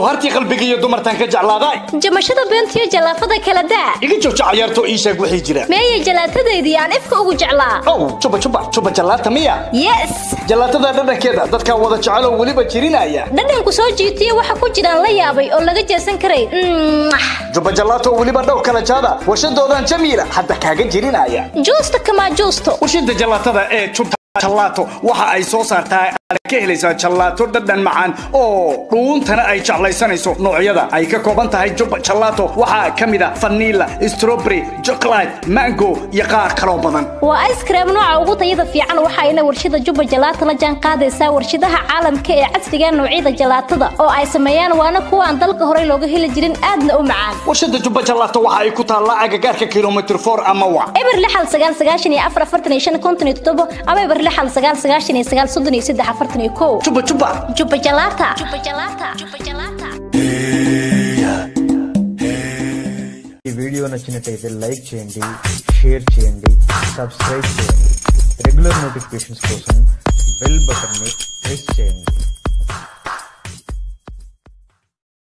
jawhartii qalbiga iyo dumartan ka jeclaaday jamashada beentiyo jallaafada kala daa iga jooja cayaarto ii sheeg wixii jira meeyay jallaatadeydii aan ifka ugu jeclaa ow juba juba juba jallaata miya yes jallaatada dhadhankeeda dadkaa wada jecel oo weliba jirinaya dhadhanku soo jiitiyo waxa ku jiraan la yaabay oo laga jeesan karay juba jallaato oo weliba dhowr kala jaada warshadoodan jamiila hadda kaaga jirinaya juusta kamaa juusto warshada jallaatada ee juta jallaato waxa ay soo saartaa aad ka helaysaa jallaato dhadhan macaan oo dhuuntana ay jeclaysanayso noocyada ay ka kooban tahay juba jallaato waxaa ka mid a vanilla strawberry chocolate mango iyo qaar kaloo badan waa ice cream nooca ugu tayada fiican waxayna warshada juba jalaato la jaan qaadaysaa warshadaha caalamka ee casriga noocyada jalaatada oo ay sameeyaan waana kuwa aan dalka horey looga heli jirin aadna u macaan warshada juba jallaato waxa ay ku taallaa agagaarka kilomitr for ama wa eber lixal sagaal sagaashan iyo afar afartan iyo shan konton iyo toddobo ama eber lixal sagaal sagaashan iyo sagaal soddon iyo saddex afartan iyo kow juba juba juba jalaata juba jalaata juba jalaata ఈ video నచ్చినట్టయితే like చేయండి share చేయండి subscribe చేయండి regular notifications కోసం bell బటన్ని press చేయండి